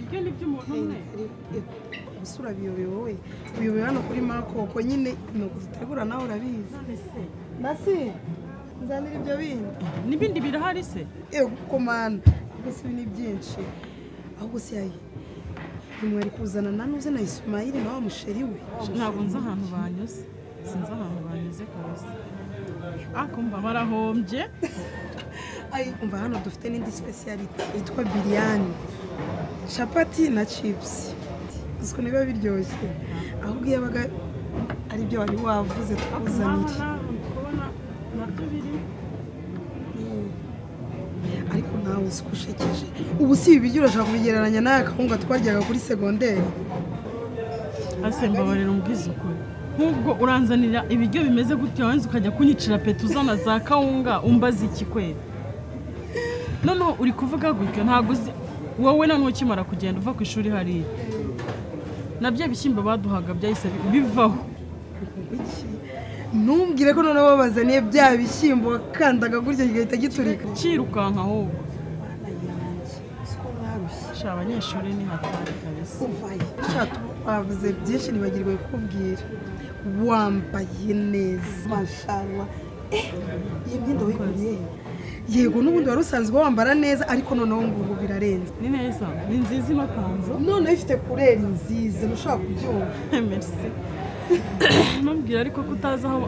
ibyo ni by'umuntu umwe ubusura biyobewe uyobewe hano kuri makoko nyine ni ugutegura nawe urabizi ese nasi nzanira ibyo bindi n'ibindi birahari se ewe komanda gusa ibi ni byinshi ahubwo se yayi nimwari kuzana na nuze na ismaili na wa musheri we ntabwo nzi ahantu banyuze sinzi ahantu banyuze kabisa akumva barahombye Ayi, umva hano dufite n'indi speciality yitwa biryani capati na chips uziko niba biryoshye ahubwo iyo yabaga ari byo wari wavuze tukuzanire kubona nabyo biri ariko nawe si ushekeje ubu si ibi biryo urashaka kubigereranya n'aya kawunga twaryaga kuri segonderi ase mbabarira umbwize ukuri nk'ubwo uranzanira ibiryo bimeze gutya wanze ukajya kunyicira peta uzana za kawunga umbaza iki kwera noneho uri kuvuga gutyo ntabwo uzi wowe noneho ukimara kugenda uva ku ishuri hariya nabyo bishyimbo baduhaga byahise bi- bivaho Iki? ntumbwire ko noneho babazaniye bya bishyimbo wakandaga gutya gihita giturika cyirukanka ahubwo siko mwarushye sha abanyeshuri ni hatari kabisa uvaye ushaka wavuze byinshi ntibagirwe kubwira wambaye neza mashallah Eh, iyi myenda wiguriye yego n'ubundi wari usanzwe wambara neza ariko noneho ngubu birarenze ni neza ni nziza inapanze noneho ifite kureri nziza ntushobora kubyumva merisi ntumbwire ariko ko utazi aho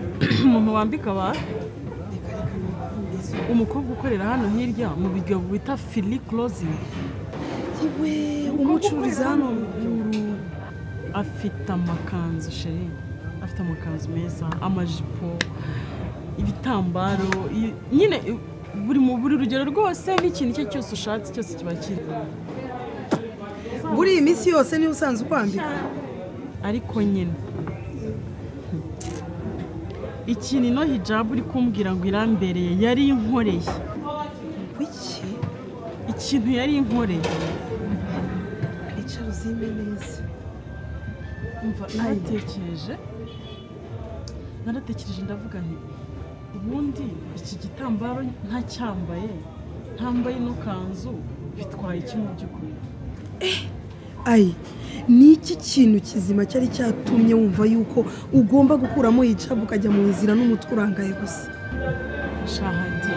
umuntu wambika abantu umukobwa ukorera hano hirya mu buryo bita fili closingi yewe umucururiza hano ruguru afite amakanzu sheri afite amakanzu meza amajipo ibitambaro i- nyine i- buri mu buri rugero rwose n'ikintu icyo cyose ushatse cyose kiba kiri muri iyi minsi yose niba usanzwe ukwambika ariko nyine ikintu ino hijabu uri kumbwira ngo irambereye yari inkoreye wiki ikintu yari inkoreye icara uzime neza umva naratekereje naratekereje ndavuga nti ubundi iki gitambaro ntacyambaye ntambaye ino kanzu bitwaye iki mu by'ukuri ayi ni iki kintu kizima cyari cyatumye wumva yuko ugomba gukuramo hijabu ukajya mu nzira n'umutwe urangaye gusa shahadi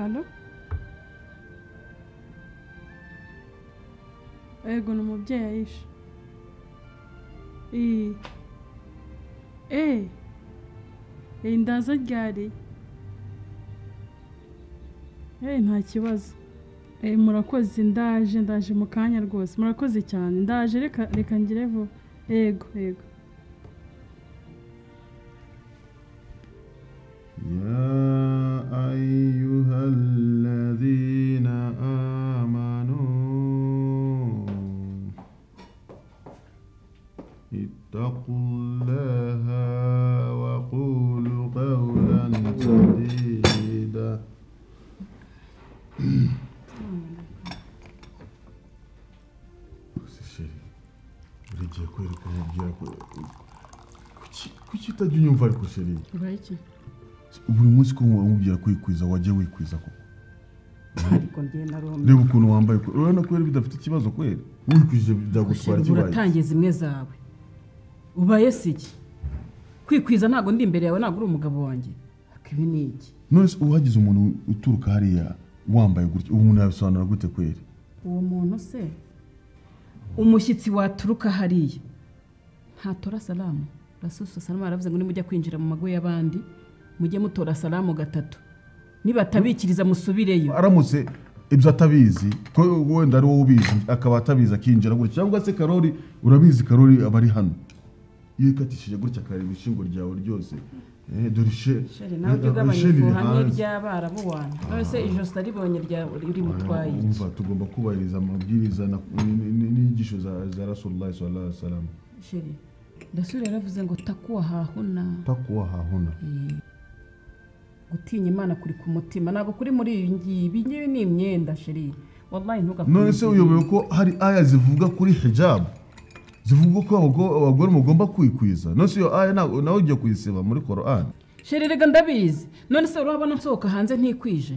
Alo? Ego ni umubyeyi ayisha. Iyi. Eh. Eh ndaza ryari? Eh nta kibazo. Eh murakoze ndaje ndaje mu kanya rwose. Murakoze cyane. Ndaje reka reka ngire vuba. Ego ego. يا أيها الذين آمنوا اتقوا الله وقولوا قولا سديدا buri gihe kubera ko nkubwira ko kuki- kuki utajya unyumva ariko sheri Urayiki? buri munsi ko wamubwira kwikwiza wajya wikwiza koko ariko ngenda rumwe reba ukuntu wambaye kwe- urabona ko yari bidafite ikibazo kweri wikwije byagutwara ikibaye uratangiye zimwe zawe ubaye si iki kwikwiza ntabwo ndi imbere yawe ntabwo uri umugabo wanjye ariko ibi ni iki none se uhagize umuntu uturuka hariya wambaye gutya uwo muntu yabisobanura gute kweri uwo muntu se umushyitsi waturuka hariya ntatora salamu rasusu salamu aravuze ngo nimujya kwinjira mu mago y'abandi mujye mutora salamu gatatu nibatabikiriza musubireyo aramutse ibyo atabizi ko wenda ari wowe ubizi akaba atabizi akinjira gutya cyangwa se karori urabizi karori aba ari hano iyo ikatishije gutya akareba ishingo ryawe ryose eh, dore ishe Sheri, nawe ujye eh, ugabanya ishe riri ifuhane hanze. ry'abarabu wanyu none se ijosi taribonye rimutwaye iki umva tugomba kubahiriza amabwiriza na- n- n- n'inyigisho za za rasulillahi sallallahu alaihi wasallam sheri ndasura yaravuze ngo takuwa hahuna takuwa hahuna gutinya imana kuri ku mutima ntabwo kuri muri iyi ngibi ngibi ni imyenda sheri wallahi ntugakunde none se uyobewe ko hari aya zivuga kuri hijabu zivuga ko abago- abagore mugomba kwikwiza none se iyo aya ntago- nawe ugiye kuyisiba muri korani sheri rega ndabizi none se urabona nsohoka hanze ntikwije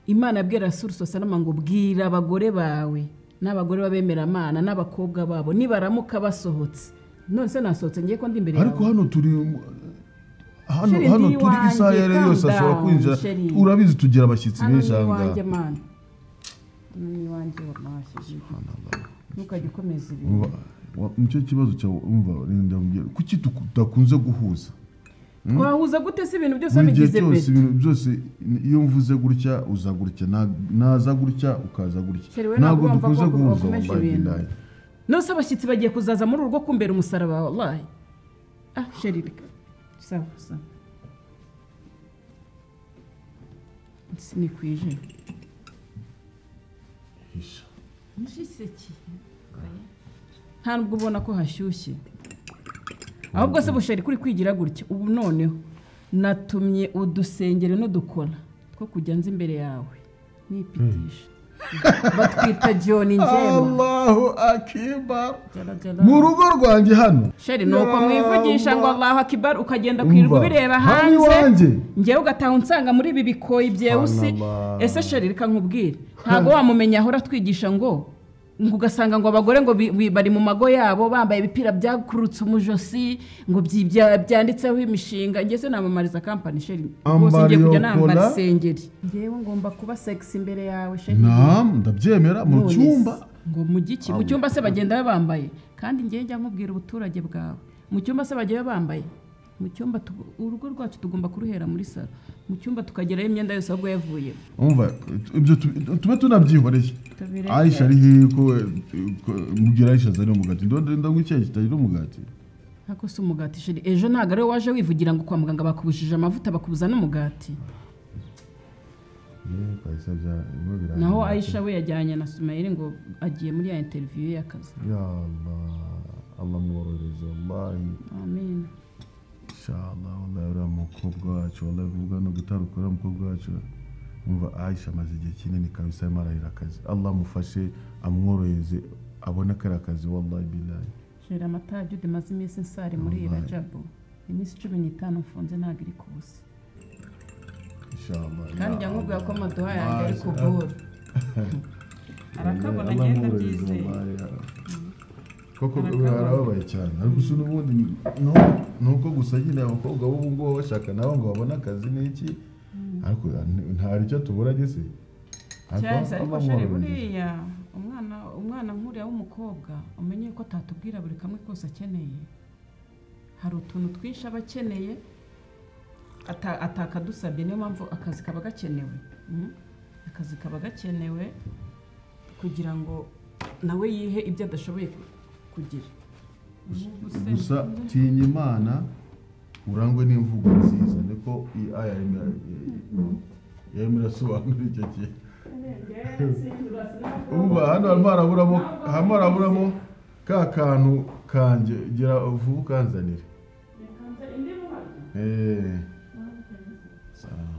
imana yabwira rasuru sosalama ngo bwira abagore bawe n'abagore b'abemeramana n'abakobwa babo nibaramuka basohotse none se nasohotse ngiye ko ndi imbere ariko yawe hano turi hano Sheri, hano ndi turi iwanjye, isaha iyo ari yo yose calm ashobora down, kwinjira Sheri. urabizi tugira abashyitsi hano benshi ni aha iwanjye ngaha mana hano ni iwanjye wallahi sheri ntukajye ukomeza ibintu Umva, wa- nicyo kibazo cyawe umva renda mbwira kuki tudakunze guhuza twahuza gute se ibintu byose buri gihe bigize cyose beti ibintu byose iyo mvuze gutya uza gutya na- naza gutya ukaza gutya Sheri, we ntabwo ntabwo dukunze wumva ko guhuza wakomeje wallahi ibintu. billahi. nose abashyitsi bagiye kuzaza muri urugo kumbera umusaraba wallahi ah sheri reka sawa sawa sinikwije Hisha. nta nubwo ubona ko hashyushye ahubwo se busheri kuri kwigira gutya ubu noneho natumye udusengero n'udukora two kujya nzi imbere yawe nipitisha batwita joni njema Allahu akibar Jarajara. mu rugo rwanjye hano sheri ni uko mwivugisha ngo allahu akibar ukagenda ku Umva, irwa ubireba hano hanze iwanjye. ngewe ugataha unsanga muri ibi bikoyi byewusi Subhanallah. ese sheri reka nkubwire ntabwo wamumenya ahora atwigisha ngo ngo ugasanga ngo abagore ngo bi- bi- bari mu mago yabo bambaye ibipira byakurutse umujosi ngo byi- bya- byanditseho imishinga njye se namamariza kampani sheri rwose ngiye kujya Ambariyo nambara kola. isengeri ngewe ngomba kuba sexy imbere yawe sheri nam ndabyemera mu None se, cyumba ngo mu giki mu cyumba se bagenda bambaye kandi ngewe njya nkubwira ubuturage bwawe mu cyumba se bagiye bambaye mu cyumba tu- urugo rwacu tugomba kuruhera muri salo mu cyumba tukagerayo imyenda yose ahubwo yavuye umva ibyo tu- tube tunabyihoreye Tubireke. aisha ari hehe ko mubwira aisha azanira umugati ndonda ngwikeye kitagira umugati ntabwo si umugati sheri ejo ntabwo ariwe waje wivugira ngo kwa muganga bakubujije amavuta bakubuza n'umugati Eh, kahise bya- biba birangiye. naho ayisha we yajyanye na sumayeli ngo agiye muri ya interiviyu y'akazi ya allah allah mworohereze wallahi amen inshallah wallahi uriya mukobwa wacu wallahi kuvuga no gutaruka uriya mukobwa wacu umva aisha amaze igihe kinini kabisa arimo arahira akazi allah amufashe amworohereze abone kariya kazi wallahi billahi sheri amatayo umaze iminsi nsari muri iyi rajabu iminsi cumi n'itanu mfunze ntabwo iri ku busa inshallah kandi njya nkubwira ko amaduha yanjye ari ku buru arakabona agenda abyizeye koko barababaye cyane ariko si n'ubundi ni- no- ni uko gusa nyine abakobwa b'ubu ngubu baba bashaka nabo ngo babone akazi n'iki ariko nta- nta icyo tubura gese cyahise ariko sheri buriya umwana umwana nk'uriya w'umukobwa umenye ko atatubwira buri kamwe kose akeneye hari utuntu twinshi aba akeneye ata- atakadusabye niyo mpamvu akazi kaba gakenewe Mm. akazi kaba gakenewe kugira ngo nawe yihe ibyo adashoboye ku- kugira Ubu se- gusa tinya imana urangwe n'imvugo nziza niko iyi aya yarimo ira- yarimo irasobanura icyo gihe umva hano harimo haraburamo harimo haraburamo ka kantu kanjye gira vuba ukanzanire Eh. Sawa.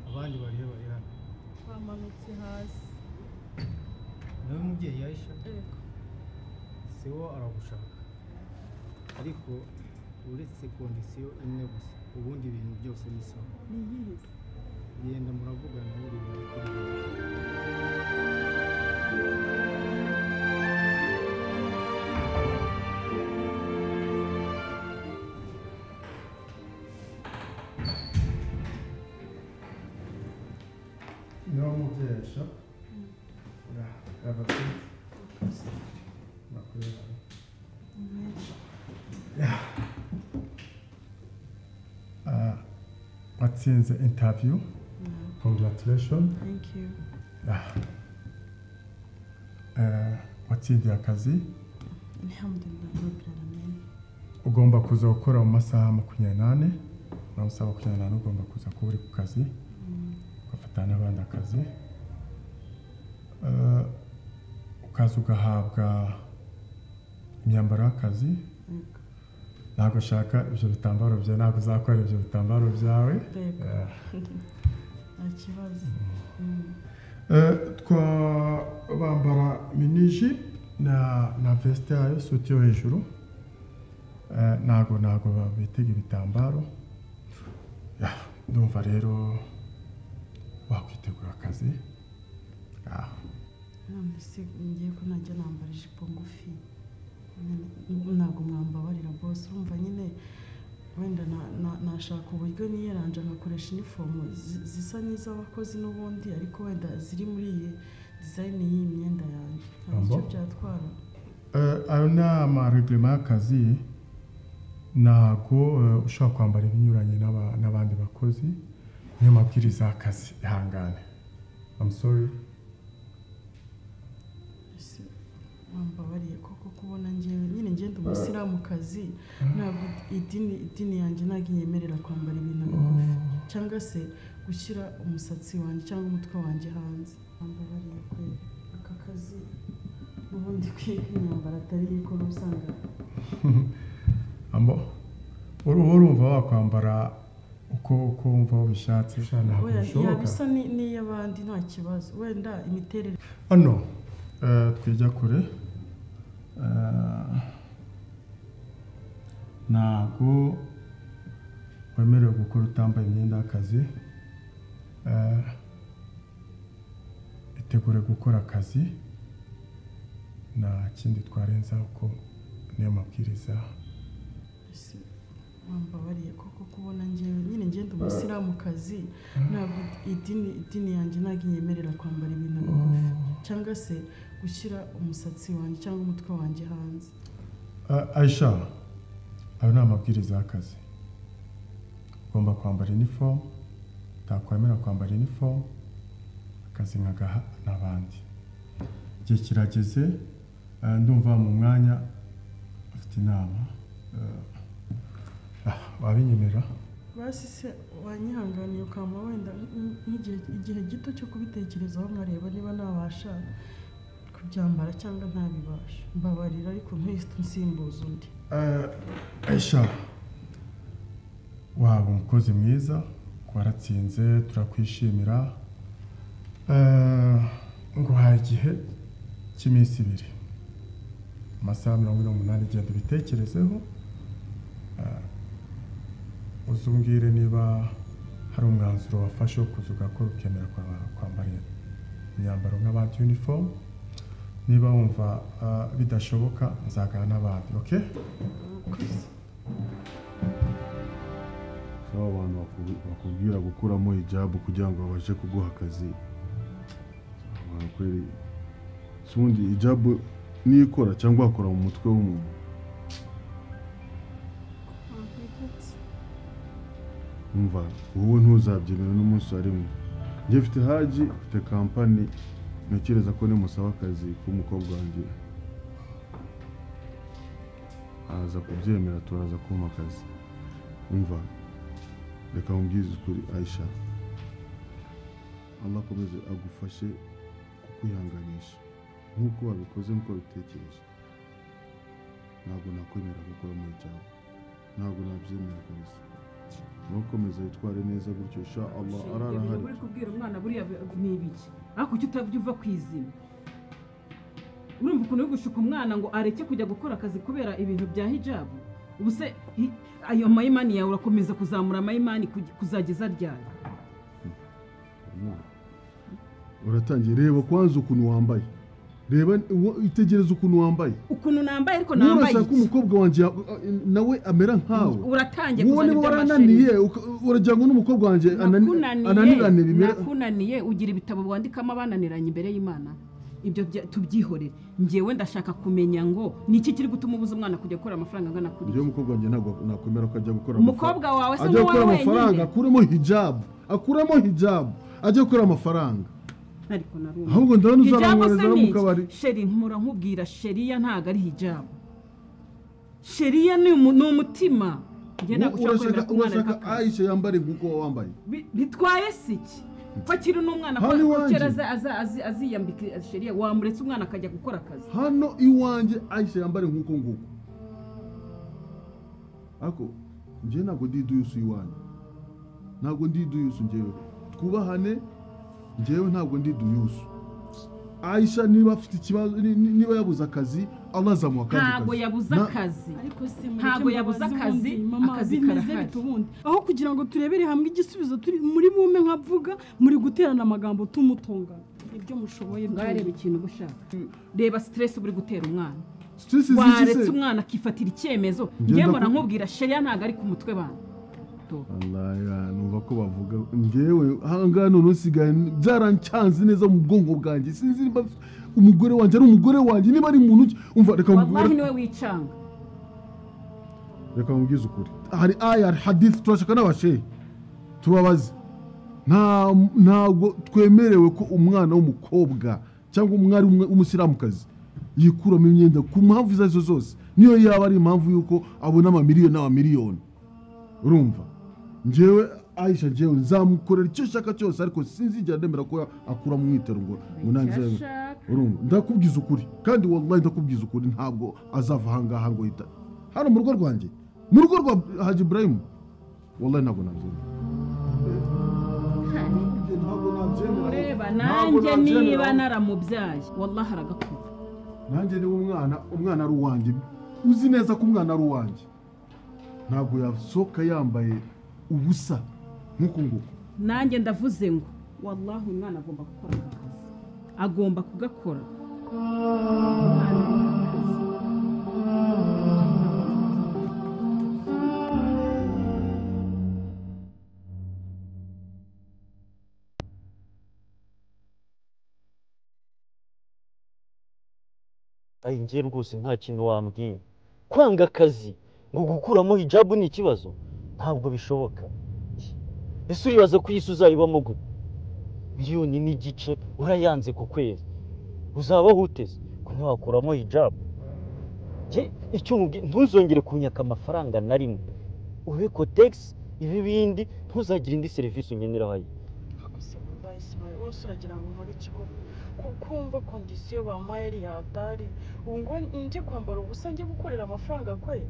abandi bariyo bari hano twamanutse hasi nawe mubyeyi yayisha Ego. se wo aragushaka ariko uretse kondisiyo imwe gusa ubundi ibintu byose ni sawa ni iyihe se? genda muravugana buri bintu kuri buri niba mubyeresha urahava nakorera Ah, atsinze interview congratulations thank you Eh, watsindiye akazi alhamdulillah rabbil alamin ugomba kuza gukora mu masaha makumyabiri n'ane nawe usaba makumyabiri n'ane ugomba kuza kuba uri ku kazi ugafatana n'abandi akazi Eh, ukaza ugahabwa imyambaro y'akazi ntabwo ushaka ibyo bitambaro byawe ntabwo uzakora ibyo bitambaro byawe Yego. Eh, nta kibazo Eh, twabambara miniji na na veste yayo suti yo hejuru Eh, ntago ntago babitega ibitambaro Ya, ndumva rero wakwitegura akazi Ah, none se ngiye ko najya nambara ijipo ngufi N- ntabwo mwambabarira bose urumva nyine wenda na- na- nashaka uburyo niyeranje nkakoresha inifomu zi- zisa n'iz'abakozi n'ubundi ariko wenda ziri muri iyi dizayini y'iyi myenda yanjye hari icyo Ambo? byatwara eh, ayo ni amaregirema y'akazi ntago eh, ushobora kwambara ibinyuranye n'aba- n'abandi bakozi niyo mabwiriza y'akazi ihangane I'm sorry Ese wambabariye koko kubona ngewe nyine ngenda umusilamukazi ntabwo idini idini yanjye ntabwo inyemerera kwambara ibintu bigufi cyangwa se gushyira umusatsi wanjye cyangwa umutwe wanjye hanze wambabariye kweri aka kazi n'ubundi kwiga imyambaro atari yo ikora usanga ambo uruhu urumva wakwambara uko uko wumva wabishatse sha ntabwo wenda yaba bishoboka isa ni- n'iy'abandi nta kibazo wenda imiterere hano eh, twijya kure Eh, ntabwo wemerewe gukora utambaye imyenda y'akazi Eh, itegure gukora akazi nta kindi twarenza uko niyo mabwiriza Ese wambabariye koko kubona ngewe nyine ngenda umusilamukazi ntabwo idini idini yanjye ntabwo inyemerera kwambara ibintu bigufi cyangwa se gushyira umusatsi wanjye cyangwa umutwe wanjye hanze A- Aisha ayo ni amabwiriza y'akazi ugomba kwambara inifomu utakwemera kwambara inifomu akazi nkagaha n'abandi igihe kirageze eh, ndumva mu mwanya afite inama eh, ah, wabinyemerera basi se wanyihanganiye ukaba wenda nk- nk'igihe igihe gito cyo kubitekerezaho nkareba niba nabasha kubyambara cyangwa ntabibasha mbabarira ariko ntihise nsimbuza undi Eh, Aisha waba umukozi mwiza waratsinze turakwishimira Eh, nguhaye igihe cy'iminsi ibiri amasaha mirongo ine n'umunani genda ubitekerezeho Eh, uze umbwire niba hari umwanzuro wafashe wo kuza ugakora ukemera kwa- kwambara imyambaro nk'abandi uniform niba wumva eh, bidashoboka nzagana n'abandi okay? saba abantu baku- bakubwira gukuramo hijabu kugira ngo babashe kuguha akazi abantu kweri si ubundi hijabu niyo ikora cyangwa wakora mu mutwe w'umuntu umva wowe ntuzabyemera n'umunsi wa rimwe njye mfite haji mfite kampani ntekereza ko nimusaba akazi k'umukobwa wanjye araza kubyemera turaza kumpa akazi umva reka nkubwize ukuri ayisha allah akomeze agufashe kukwihanganisha nk'uko wabikoze nk'uko wabitekereje ntabwo nakwemera gukora muri cyawe ntabwo nabyemera kabisa ntukomeze witware neza gutyo sha allah ararahari uri kubwira umwana buriya ni ibiki ariko kuki utavya uva ku izina urumva ukuntu uri gushuka umwana ngo areke kujya gukora akazi kubera ibintu bya hijabu ubu se hi- ayo mayimani yawe urakomeza kuzamura amayimani kuge- kuzageza ryari uratangiye reba kwanza ukuntu wambaye reba uwo- itegereza ukuntu wambaye ukuntu nambaye ariko niba nambaye urashaka ko iki umukobwa wanjye ya- nawe amera nkawe uratangiye kuzana wowe niba iby'amasheni warananiye uka- uragira ngo n'umukobwa wanjye anani- Nakunaniye, ananirane bimera nakunaniye ugira ibitabo wandikamo abananiranye imbere y'imana ibyo bya- tubyihorere njyewe ndashaka kumenya ngo ni iki kiri gutuma ubuza umwana kujya gukora amafaranga angana kuri njyewe umukobwa wanjye ntabwo nakwemera ko ajya gukora Umukobwa amafaranga. wawe se ajya ni gukora wowe amafaranga wenyine? akuremo hijabu akuremo hijabu ajya gukora amafaranga ariko narumva ahubwo ndabona Hijabu se uzamwohereza no ni mu iki? kabari sheri nkura nkubwira sheriya ntabwo ari hijabu sheriya ni umu- ni umutima ngenda gushaka kwemera urashaka ko umwana urashaka areka ayisha yambare nk'uko wowe wambaye Bi- bitwaye si iki fakiri n'umwana Hano iwanjye. kera aza- aza- azi- aziyambika sheriya wamuretse umwana akajya gukora akazi hano iwanjye ayisha yambare nk'uko nguko ariko njyewe ntabwo ndi iduyusi iwanjye ntabwo ndi iduyusi njyewe twubahane njyewe ntabwo ndi iduyusi ayisha niba afite ikibazo ni- ni- niba yabuze akazi allah azamuha akandi kazi ntabwo yabuze Na- akazi ariko se mureke Ntabwo yabuze mbabaze akazi, ubundi, mama, akazi bimeze karahari. bite ubundi aho kugira ngo turebere hamwe igisubizo turi muri bume nkavuga muri guterana amagambo tumutongana ibyo mushoboye ngareba byose. ikintu uba ushaka reba stress uba uri gutera umwana Stress ziki waretse se? umwana akifatira icyemezo Ngenda njyewe ku- nkubwira sheriya ntabwo ari ku mutwe bantu Allah, numva ko bavuga ngewe ahangaha none usigaye byarancanze neza mu bwonko bwanjye sinzi niba umugore wanjye ari umugore wanjye niba ari muntu ki umva reka wallahi mubwire niwe wicanga reka mubwize ukuri hari aya hari hadith turashaka n'abashehe tubabaze nta ntabwo twemerewe ko umwana w'umukobwa cyangwa umwari w'umwe- w'umusilamukazi yikuramo imyenda ku mpamvu izo arizo zose niyo yaba ari impamvu y'uko abona amamiliyoni n'amamiliyoni urumva njyewe aisha njyewe nzamukorera icyo nshaka cyose ariko sinzigera nemera ko akura mu mwitero ngo ngo nanze urumva ndakubwiza ukuri kandi wallahi ndakubwiza ukuri ntabwo azava ahangaha ngo yita hano mu rugo rwanjye mu rugo rwa haji ibrahim wallahi ntabwo nabyemera ntabwo nabyemera ureba Ntabwo nanjye nabyemera. niba naramubyaye wallahi aragakuba nanjye niba umwana umwana ari uwanjye uzi neza ko umwana ari uwanjye ntabwo yasohoka yambaye ubusa nk'uku nguku nanjye ndavuze ngo wallahi uyu mwana agomba gukora aka kazi agomba kugakora Umwana agomba akazi. ayi njye rwose nta kintu wambwiye kwanga akazi ngo gukuramo hijabu ni ikibazo ntabwo bishoboka ese uribaza ko iyi si uzayibamo gute miliyoni n'igice urayanze ku kwezi uzabaho uteze ko ntiwakuramo hijabu njye icyo mubwiye ntuzongere kunyaka amafaranga na rimwe ube kotegisi ibi bindi ntuzagire indi serivisi ungenera aho gusa bahise bari bose uragira ngo nkore ikigo kuko wumva kondisiyo bampaye ari yadari ubu ngo ndi kwambara ubusa njye gukorera amafaranga kwe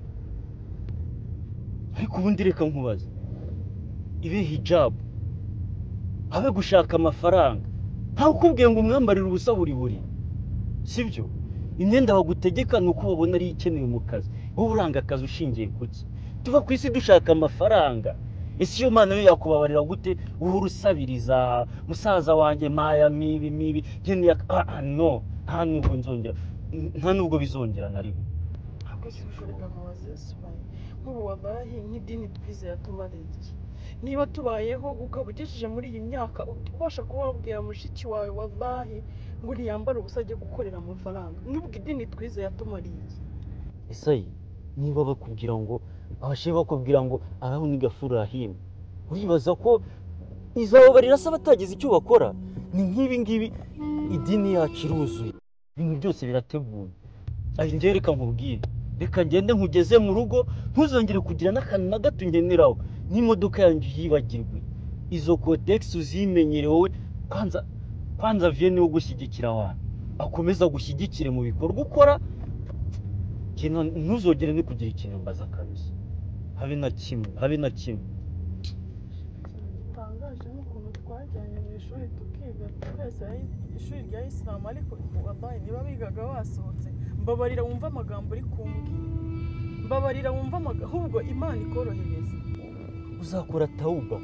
ariko ubundi reka nkubaze ibe hijabu habe gushaka amafaranga ntawe ukubwiye ngo umwambarire ubusa buri buri sibyo imyenda bagutegeka ni uko babona ari ikenewe mu kazi wowe uranga akazi ushingiye ku ki tuva ku isi dushaka amafaranga ese iyo mwana we yakubabarira gute uhora usabiriza musaza wanjye mpaya mibi mibi nkeneye aka- ah, ah, no nta nubwo nzongera nta nubwo bizongera na rimwe ntabwo si gukorera amabazi yose ubaye nk'ubu wabaye nk'idini twizera tubarengeye niba tubayeho ukaba ugejeje muri iyi myaka ubasha kuba wabwira mushiki wawe wabaye ngo uriyambare ubusa ajye gukorera amafaranga nubwo idini twizeye atumariye iki? esayi niba bakubwira ngo abashe bakubwira ngo araho ni gafurahima uribaza ko izababarira se batagize icyo bakora ni nk'ibi ngibi idini yacu iruzuye ibintu byose birateguye ayi njye reka nkubwire reka ngende nkugeze mu rugo ntuzongere kugira n'akantu na gato ungeneraho n'imodoka yanjye yibagirwe izo kodekisi uzimenyere wowe kwanza kwanza viye niwo gushyigikira abantu akomeza agushyigikire mu bikorwa ukora ikintu ntuzogere no kugira ikintu mbaza kabisa habe na kimwe habe na kimwe ikintu gitangaje n'ukuntu twajyanye mu ishuri tukiga twese ari- ishuri rya isilamu ariko wabaye niba bigaga basohotse mbabarira wumva amagambo uri kumbwira mbabarira wumva amagambo ahubwo imana ikorohereza uzakora tawuba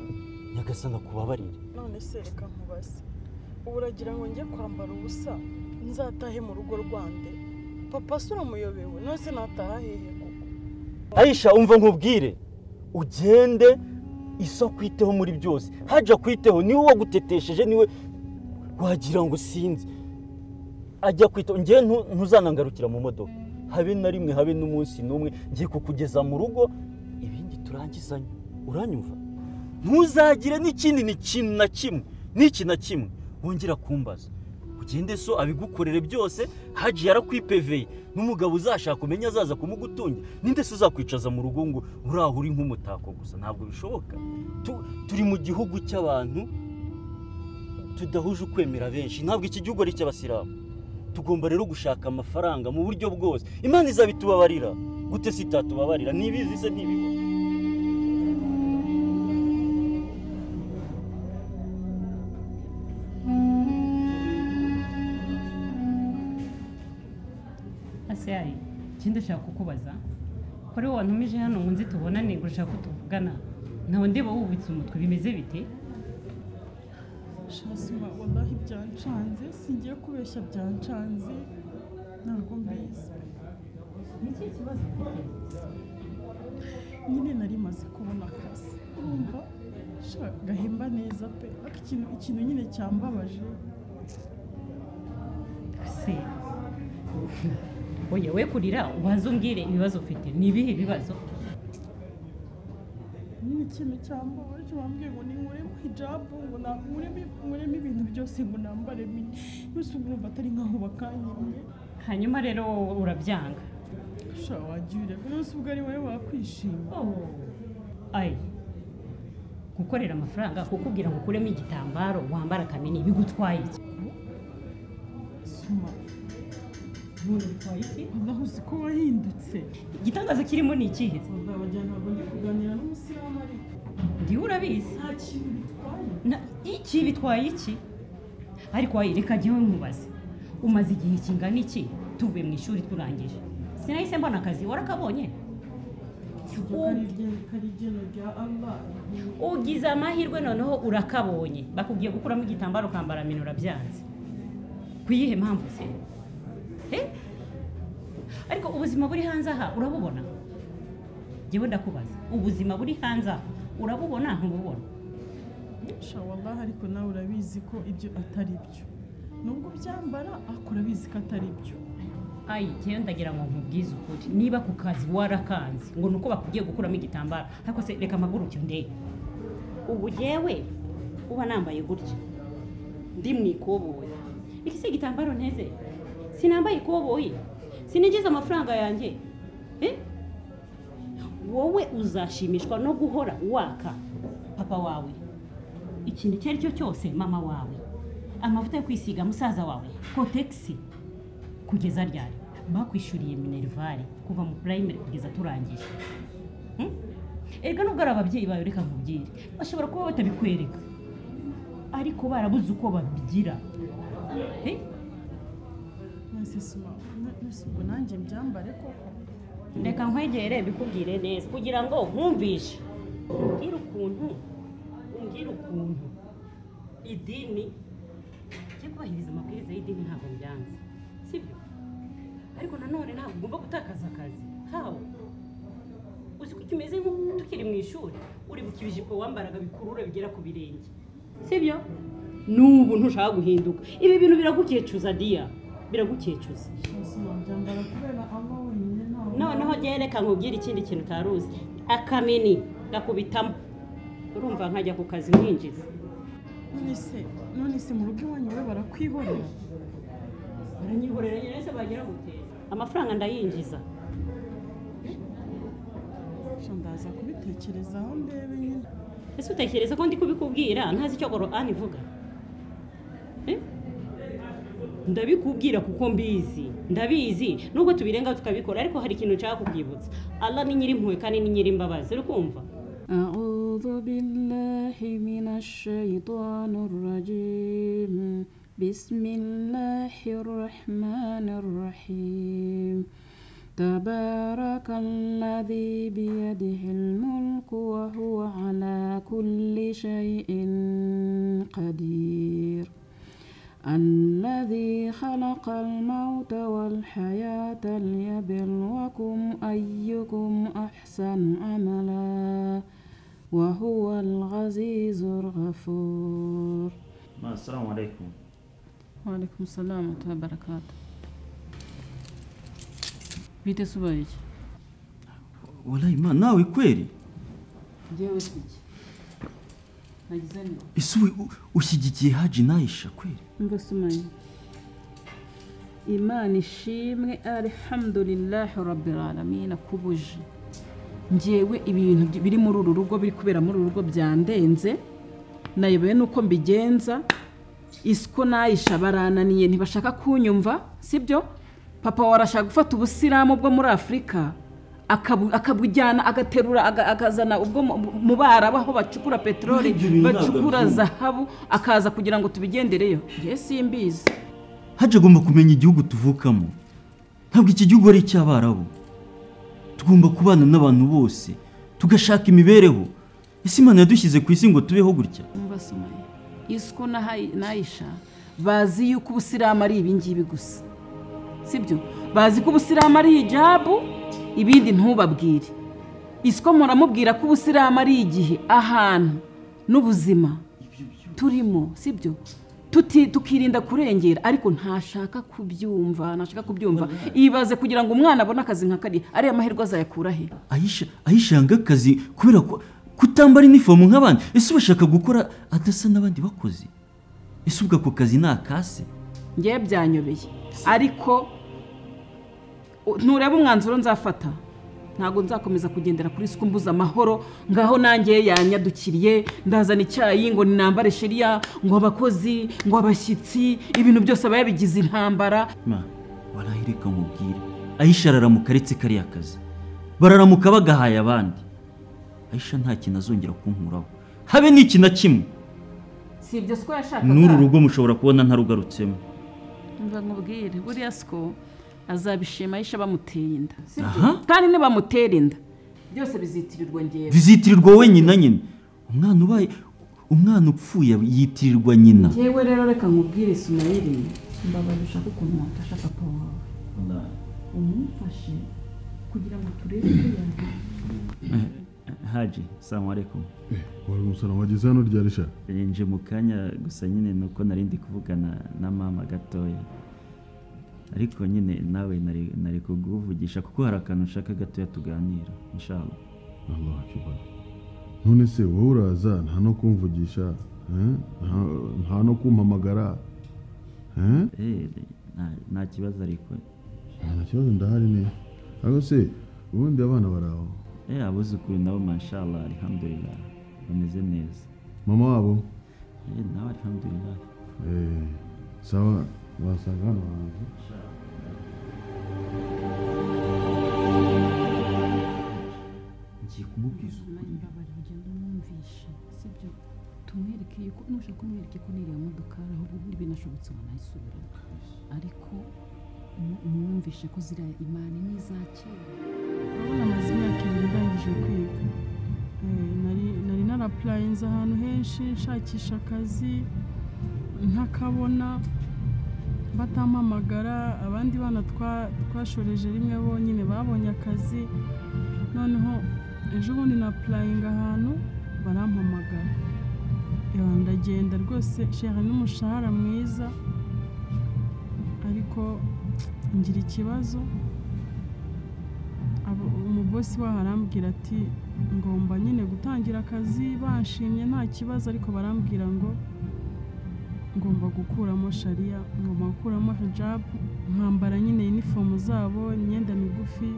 nyagasana kubabarire none se reka nkubaze ubu uragira ngo njye kwambara ubusa nzatahe mu rugo rwande papa si uramuyobewe none se nataha hehe koko ayisha umva nkubwire ugende isa kwiteho muri byose haja kwiteho niwe wagutetesheje niwe wagira ngo sinzi ajya kwita ngewe ntu- ntuzanangarukira mu modoka habe na rimwe habe n'umunsi n'umwe ngiye kukugeza mu rugo ibindi turangizanye uranyumva ntuzagire n'ikindi ni ikintu na kimwe n'iki na kimwe wongera kumbaza ugende so abigukorere byose haji yarakwipeveye n'umugabo uzashaka umenya azaza kumugutungira ninde se uzakwicaza mu rugo ngo uriya uri nk'umutako gusa ntabwo bishoboka Tu- turi mu gihugu cy'abantu tudahuje ukwemera benshi ntabwo iki gihugu ari icy'abasilamu tugomba rero gushaka amafaranga mu buryo bwose imana izabitubabarira gute se itatubabarira ntibizi se ntibiho asiyayi ikindi ndashaka kukubaza kuri wowe ntumije hano ngo nzi tubonane ngo ushaka ko tuvugana nkawe ndeba wubitse umutwe bimeze bite shasuma wallahi byancanze singiye kubeshya byancanze ntabwo mbizi ni iki kibazo ufite nyine nari maze kubona akazi urumva sha gahemba neza pe ariko ikintu ikintu nyine cyambabaje se oya we kurira ubanze umbwire ibibazo ufite ni ibihe bibazo nyine ikintu cyambabaje bambwiye ngo ninkuremo hijabu ngo nankuremo nkuremo ibintu byose ngo nambaremo indi yose urumva atari nkaho bakanyimye hanyuma rero wowe urabyanga sha wagiye ureba yose ubwo ari wowe wakwishima Oh, ayi gukorera amafaranga kukubwira ngo ukuremo igitambaro wambara kamini bigutwaye iki suma None bitwaye iki wallahi uzi ko wahindutse igitangaza kirimo ni ikihe wallahi wagira ntabwo ndi kuganira n'umusilamu ariko ndiwe urabizi nta kintu bitwaye Na- iki bitwaye iki ariko wayi reka jyewe nkubaze umaze igihe kingana iki tuvuye mu ishuri turangije sinahise mbona akazi warakabonye karijyeno rya allah ugize amahirwe noneho urakabonye bakubwiye gukuramo igitambaro ukambara mino urabyanze ku yihe mpamvu se Eh? ariko ubuzima buri hanze aha urabubona jyewe ndakubaza ubuzima buri hanze aha urabubona ntububona sha wallahi ariko nawe urabizi ko ibyo atari byo nubwo ubyambara ariko urabizi ko atari byo ayi jyewe ndagira ngo nkubwize ukuri niba ku kazi warakanze ngo ni uko bakubwiye gukuramo igitambaro ariko se reka mpaguruke ndebe ubu jyewe uba nambaye gutya ndi mu ikoboyi iki si igitambaro nteze sinambaye ikoboyi sinigize amafaranga yanjye Eh? wowe uzashimishwa no guhora waka papa wawe ikintu icyo ari cyo cyose mama wawe amavuta yo kwisiga musaza wawe kotegisi kugeza ryari bakwishyuriye minerivare kuva mu purayimeri kugeza turangije Hmm? erega nubwo ari ababyeyi bawe reka nkubwire bashobora kuba batabikwereka ariko barabuze uko babigira Eh? mwese suma mwese ubwo nanjye mbyambare koko reka nkwegere bikubwire neza kugira ngo nkumvishe umbwire ukuntu umbwire ukuntu idini njye kubahiriza amabwiriza y'idini ntabwo mbyanze sibyo ariko nanone ntabwo ugomba gutakaza akazi hawe uzi ko kimeze nko tukiri mu ishuri uribuka ibijipo wambaraga bikurura bigera ku birenge sibyo n'ubu ntushaka guhinduka ibi bintu biragukecuza diya biragukecuza suma mbyambara kubera allah wenyine ntawe noneho reka nkubwire ikindi kintu utari uzi akamini gakubitamo urumva nkajya ku kazi nkinjiza none se none se mu rugo iwanyu we barakwihorera baranyihorera nyine ese bagira guteza amafaranga ndayinjiza sha ndaza kubitekerezaho ndebe nyine ese utekereza ko ndi kubikubwira ntazi icyo gororani ivuga Eh? ndabikubwira kuko mbizi ndabizi nubwo tubirenga tukabikora ariko hari ikintu nshaka kubyibutsa ala ni nyirimpuhwe kandi ni nyirimbabazi uri kumva أعوذ بالله من الشيطان الرجيم بسم الله الرحمن الرحيم تبارك الذي بيده الملك وهو على كل شيء قدير الذي خلق الموت والحياة ليبلوكم أيكم أحسن عملا وهو العزيز الغفور assalamu alaikum waalaikum salamu wa rahmatullahi wa barakatuh bite se ubaye iki warayi imana nawe kweri ngewe si iki nagize neza ese u- ushyigikiye haji nayisha kweri mva sumaye imana ishimwe alhamdulillahi rabbil alamin akubuje ngewe ibintu biri muri uru rugo biri kubera muri uru rugo byandenze nayobewe n'uko mbigenza isiko nayisha barananiye ntibashaka kunyumva sibyo papa warashaka gufata ubusilamu bwo muri afurika akabu- akabujyana agaterura aga- akazana ubwo mu- mu Barabu aho bacukura peteroli Ibyo bintu ntabwo bacukura byumva. zahabu akaza kugira ngo tubigendereyo ngewe simbizi haji agomba kumenya igihugu tuvukamo ntabwo iki gihugu ari icy'abarabu tugomba kubana n'abantu bose tugashaka imibereho ese imana yadushyize ku isi ngo tubeho gutya umva sumaye isiko na Hayi- na ayisha bazi yuko ubusilamu ari ibingibi gusa sibyo bazi ko ubusilamu ari hijabu ibindi ntubabwire isiko muramubwira ko ubusilamu ari igihe ahantu n'ubuzima turimo sibyo Tuti- tukirinda kurengera ariko ntashaka kubyumva ntashaka kubyumva ibaze kugira ngo umwana abone akazi nka kariya ariya mahirwe azayakura he ayisha ayisha yanga akazi kubera ko kutambara inifomu nk'abandi ese ubashaka gukora adasa n'abandi bakozi ese ubwo ako kazi ni akase ngewe byanyobeye ariko u- ntureba umwanzuro nzafata ntabwo nzakomeza kugendera kuri isuku mbuza amahoro ngaho nanjye yanyadukiriye ndazana icyayi ngo ninambare shiriya ngo abakozi ngo abashyitsi ibintu byose aba yabigize intambara ma warahirika nkubwire ayisha araramuka aretse kariya kazi bararamuka bagahaye abandi ayisha nta kintu azongera kunkuraho habe n'iki na kimwe si ibyo siko yashakaga n'uru rugo mushobora kubona ntarugarutsemo mva nkubwire buriya siko azabishima ayisha bamuteye inda aha kandi ntibamutera inda byose bizitirirwa ngewe bizitirirwa wowe nyina nyine umwana ubaye umwana upfuye yitirirwa nyina ngewe rero reka nkubwire sumayiri mbabaye ushaka ukuntu wafasha papa wawe umufashe kugira ngo turebe ko yagira haji salamu alaikum wari umusaruro wageze hano rya risha nje mu kanya gusa nyine ni uko nari ndi kuvugana na mama gatoya ariko nyine nawe nari nari kuguvugisha kuko hari akantu nshaka gatoya tuganira inshallah Allah akbar. none se wowe uraza nta no kumvugisha eh? Nta- nta no kumpamagara eh? eh nta- nta kibazo ariko nta kibazo ndahari ni ariko se ubundi abana baraho eh abuzukuru nabo mashallah alhamdulillah bameze neza mama wabo eh nawe alhamdulillah eh, sawa wasanga hano hanze ngiye kumubwiza ukuri mbabarira ugenda umwumvishe sibyo tumwereke yuko nushaka kumwereka ko niriya modoka hari ahubwo ubundi binashobotse wanayisubiramo ariko mu- umwumvishe ko ziriya imani ni iza kera urabona amaze imyaka ibiri ndangije kwiga Eh, nari- nari narapurayinze ahantu henshi nshakisha akazi ntakabona batampamagara abandi bana twa- twashoreje rimwe bonyine babonye akazi noneho ejo bundi napurayinga ahantu barampamagara Yaba ndagenda rwose nshaka n'umushahara mwiza ariko ngira ikibazo Abo- umubosi waho arambwira ati ngomba nyine gutangira akazi bashimye nta kibazo ariko barambwira ngo ngomba gukuramo shariya ngomba gukuramo hijabu nkambara nyine inifomu zabo imyenda migufi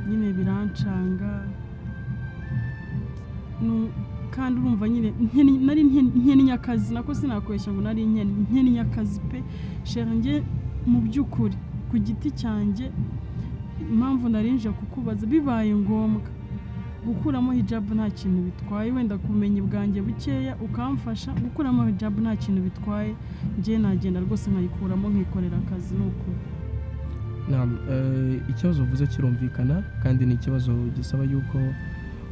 nyine birancanga Nu- kandi urumva nyine nkeni- nari nkeni- nkeninyakazi nako sinakoresha ngo nari nkeni- nkeninyakazi pe shange mu by'ukuri ku giti cyanjye impamvu narinje kukubaza bibaye ngombwa gukuramo hijabu nta kintu bitwaye wenda ku bumenyi bwanjye bukeya ukamfasha gukuramo hijabu nta kintu bitwaye njye nagenda rwose nkayikuramo nkikorera akazi ni ukuri Naam, eh, ikibazo uvuze kirumvikana kandi ni ikibazo gisaba yuko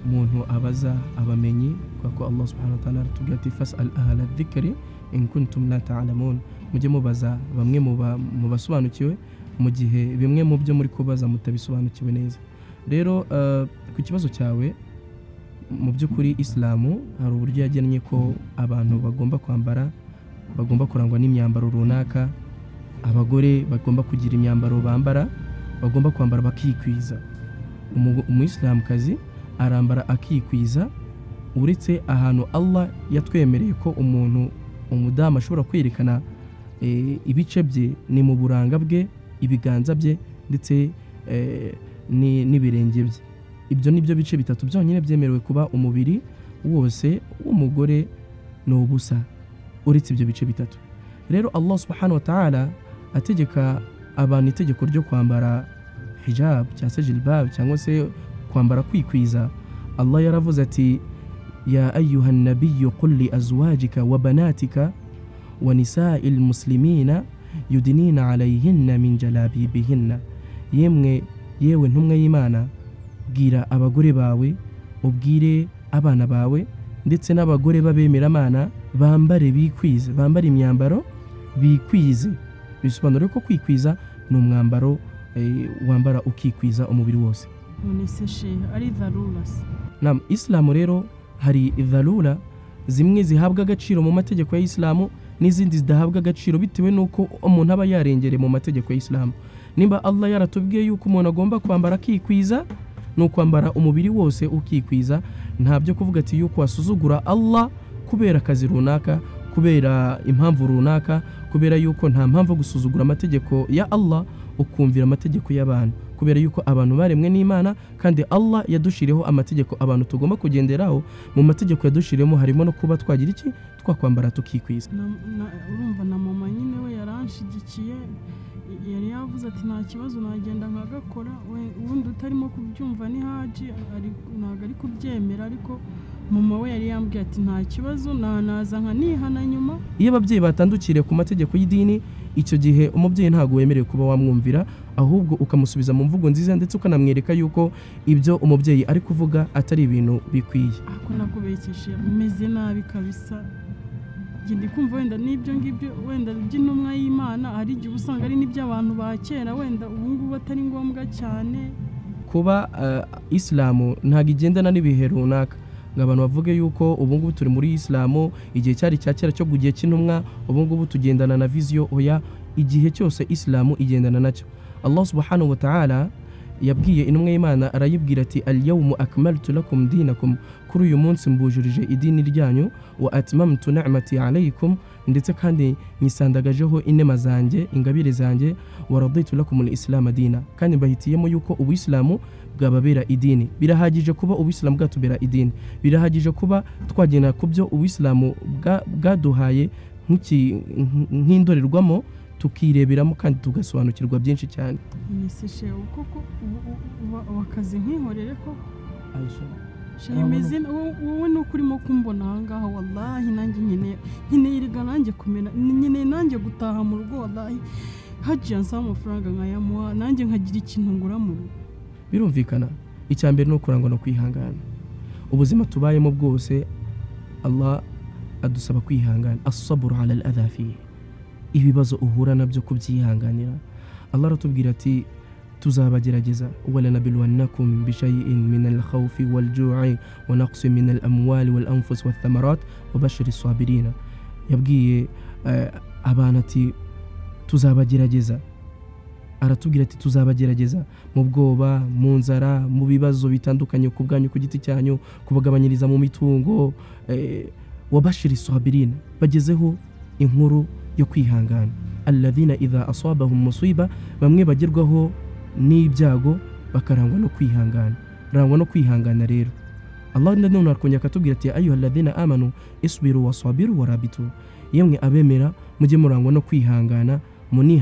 umuntu abaza abamenyi kubera ko Allah subhanahu wa ta'ala aratubwira ati fas'al ahla dhikri in kuntum la ta'lamun mujye mubaza bamwe mu ba- mu basobanukiwe mu gihe bimwe mu byo muri kubaza mutabisobanukiwe neza rero eh, ku kibazo cyawe mu by'ukuri isilamu hari uburyo yagennye ko abantu bagomba kwambara bagomba kurangwa n'imyambaro runaka abagore bagomba kugira imyambaro bambara bagomba kwambara bakikwiza Umu- umuyisilamukazi arambara akikwiza uretse ahantu allah yatwemereye ko umuntu umudamu ashobora kwerekana eh, ibice bye ni mu buranga bwe ibiganza bye ndetse eh, ni- n'ibirenge bye ibyo ni byo bice bitatu byonyine byemerewe kuba umubiri wose w'umugore ni ubusa uretse ibyo bice bitatu rero allah subhanahu wa ta'ala ategeka abantu itegeko ryo kwambara hijab cyangwa se jilbab cyangwa se kwambara kwikwiza allah yaravuze ati ya ayuha nabiyu qul li azwajika wa banatika wa nisai lmuslimina yudinina alayhinna min jalabibihinna yemwe yewe ntumwa y'imana bwira abagore bawe ubwire abana bawe ndetse n'abagore b'abemeramana bambare bikwize bambare imyambaro bikwize bisobanura ko kwikwiza ni umwambaro eh, wambara ukikwiza umubiri wose none se shehe ari dharura se nam isilamu rero hari dharura zimwe zihabwa agaciro mu mategeko ya isilamu n'izindi zidahabwa agaciro bitewe n'uko umuntu aba yarengereye mu mategeko ya isilamu nimba allah yaratubwiye yuko umuntu agomba kwambara akikwiza ni ukwambara umubiri wose ukikwiza nta byo kuvuga ati yuko wasuzugura allah kubera akazi runaka kubera impamvu runaka kubera yuko nta mpamvu yo gusuzugura amategeko ya allah ukumvira amategeko y'abantu kubera yuko abantu baremwe n'imana kandi allah yadushiriyeho amategeko abantu tugomba kugenderaho mu mategeko yadushyiriyemo harimo no kuba twagira iki twakwambara tukikwiza Na- na- urumva na mama nyine we yaranshigikiye y- yari yavuze ati nta kibazo nagenda nkagakora we- ubundi utarimo kubyumva ni haji ari- ntabwo ari kubyemera ariko mama we yari yambwiye ati nta kibazo na- naza nkanihana nyuma iyo ababyeyi batandukiriye ku mategeko y'idini icyo gihe umubyeyi ntabwo wemerewe kuba wamwumvira ahubwo ukamusubiza mu mvugo nziza ndetse ukanamwereka yuko ibyo umubyeyi ari kuvuga atari ibintu bikwiye ariko nakubekeshe meze nabi kabisa njye ndi kumva wenda n'ibyo ngibyo wenda by'intumwa y'imana hari igihe usanga ari n'iby'abantu ba kera wenda ubu ngubu atari ngombwa cyane kuba eh, isilamu ntabwo igendana n'ibihe runaka ngo abantu bavuge yuko ubu ngubu turi muri isilamu igihe cyari cya kera cyo kugihe cy'intumwa ubu ngubu tugendana na viziyo oya igihe cyose isilamu igendana nacyo allah subhanahu wa ta'ala yabwiye intumwa y'imana arayibwira ati alyawmu akmaltu lakum dinakum kuri uyu munsi mbujurije idini ryanyu wa atmamtu ni'mati alaykum ndetse kandi nyisandagajeho inema zanjye ingabire zanjye waraditu lakum lislama dina kandi mbahitiyemo yuko ubuyisilamu bwababera idini birahagije kuba ubuyisilamu bwatubera idini birahagije kuba twagenda ku byo ubuyisilamu bwa- bwaduhaye nk'iki- nk'indorerwamo tukireberamo kandi tugasobanukirwa byinshi cyane nese shewe koko ubu- ubu- ubu- ubu akazi nkihorere koko Ah, shemeze wowe ni uko urimo kumbona ahangaha wallahi nanjye nkeneye nkeneye erega nanjye kumera nkeneye nanjye gutaha mu rugo wallahi hajiya nsaba amafaranga nkayamuha nanjye nkagira ikintu ngura mu rugo birumvikana icya mbere ni ukurangwa no kwihangana ubuzima tubayemo bwose allah adusaba kwihangana asaburu ala al adha fihi ibibazo uhura nabyo kubyihanganira allah aratubwira ati tuzabagerageza walanabilwannakum bishayin min alkhawfi waljui wa naqsi min alamwali walanfus walthamarat wabashiri sabirina yabwiye eh, abantu ati tuzabagerageza aratubwira ati tuzabagerageza mu bwoba mu nzara mu bibazo bitandukanye ku bwanyu ku giti cyanyu kubagabanyiriza mu mitungo eh, wabashiri sabirina bagezeho inkuru yo kwihangana alladhina idha asabahum musiba bamwe bagerwaho n'ibyago bakarangwa no kwihangana rangwa no kwihangana rero allah nanone arakongera akatubwira ati ayuha alladhina amanu isbiru wasabiru warabitu yemwe abemera mujye murangwa no kwihangana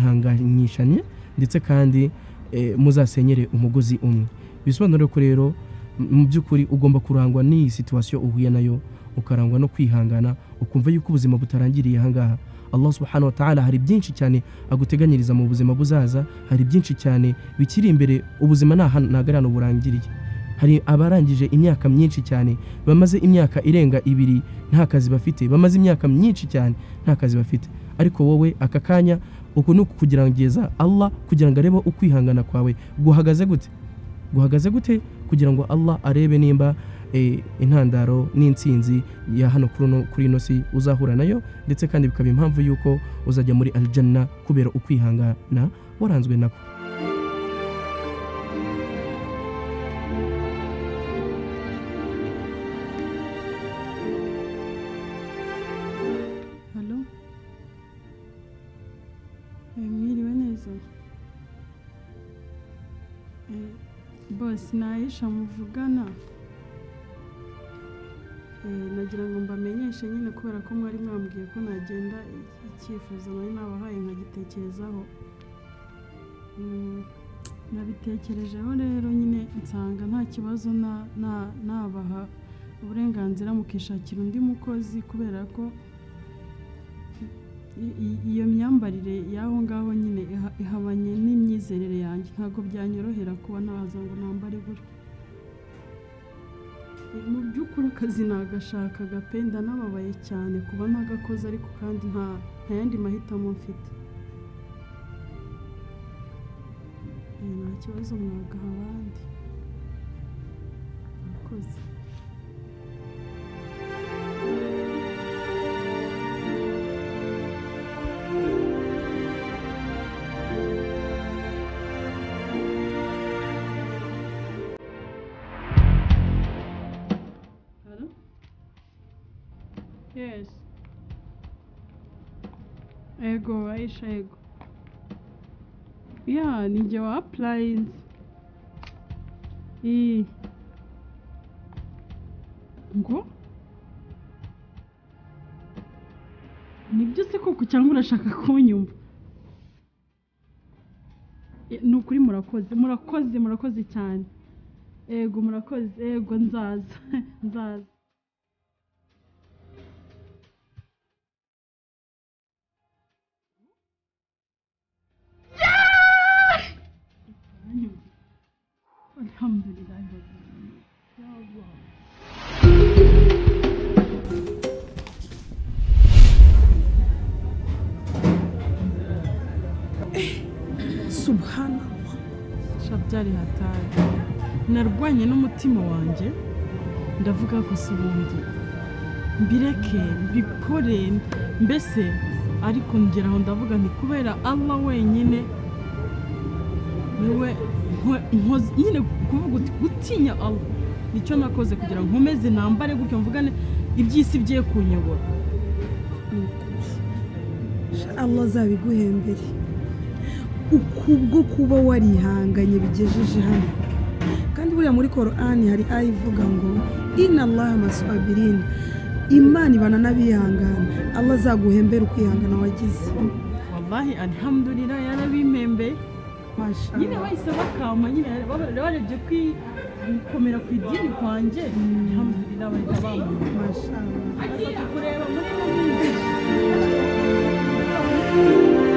munihanganyishanye ndetse kandi eh, muzasenyere umugozi umwe bisobanura ko rero m- mu by'ukuri ugomba kurangwa n'iyi situwasiyo uhuye nayo ukarangwa no kwihangana ukumva yuko ubuzima butarangiriye ahangaha allah subhanahu wa ta'ala hari byinshi cyane aguteganyiriza mu buzima buzaza hari byinshi cyane bikiri imbere ubuzima nta hano- ntago ari hano burangiriye hari abarangije imyaka myinshi cyane bamaze imyaka irenga ibiri nta kazi bafite bamaze imyaka myinshi cyane nta kazi bafite ariko wowe aka kanya uku ni ukugerageza allah kugira ngo arebe uko kwihangana kwawe guhagaze gute guhagaze gute kugira ngo allah arebe nimba eh, intandaro n'intsinzi ya hano kuri uno- kuri ino si uzahura nayo ndetse kandi bikaba impamvu y'uko uzajya muri aljanna kubera ukwihangana waranzwe nako halo Eh, mwiriwe neza Eh, bosi ni ayisha muvugana Eh, nagira ngo mbamenyeshe nyine kubera ko mwari mwambwiye ko nagenda i- icyifuzo nari nabahaye nkagitekerezaho Mm, nabitekerejeho rero nyine nsanga nta kibazo na- na- nabaha uburenganzira mukishakira undi mukozi kubera ko i- i- iyo myambarire y'aho ngaho nyine iha- ihabanye n'imyizerere yanjye ntabwo byanyorohera kuba naza ngo nambare gutya E, mu by'ukuri akazi nagashakaga pe ndanababaye cyane kuba ntagakoze ariko kandi nta nta yandi mahitamo mfite E, nta kibazo mwagaha abandi murakoze Yes. Ego, Aisha Ego. Yeah, ninjye wa appliance. Eh. Ngo? Nibyo se koko cyangwa urashaka kunyumva? Eh, Ni ukuri murakoze, murakoze, murakoze cyane. Ego, murakoze, ego nzaza, nzaza. Alhamdulillah. Ya Allah. subhanallah shabyari hatari narwanye n'umutima wanjye ndavuga gusa ubundi mbireke mbikore mbese ariko ngeraho ndavuga nti kubera allah wenyine niwe nkwe- nkoze- nyine kuvuga uti gutinya allah nicyo nakoze kugira ngo nkomeze nambare gutyo mvugane iby'isi bigiye kunyobora Sha allah azabiguhembere ukubwo kuba warihanganye bigejeje hano kandi buriya muri korani hari aya ivuga ngo ina allaha masuabirina imana ibana n'abihangana allah azaguhembera ukwihangana wagize wallahi alhamdulillah yarabimembeye nyine bahise bakama nyine baba- barebye kwi- gukomera ku idini kwanjye alhamdulillah bahita bamama mashallah kureba muri bo bize.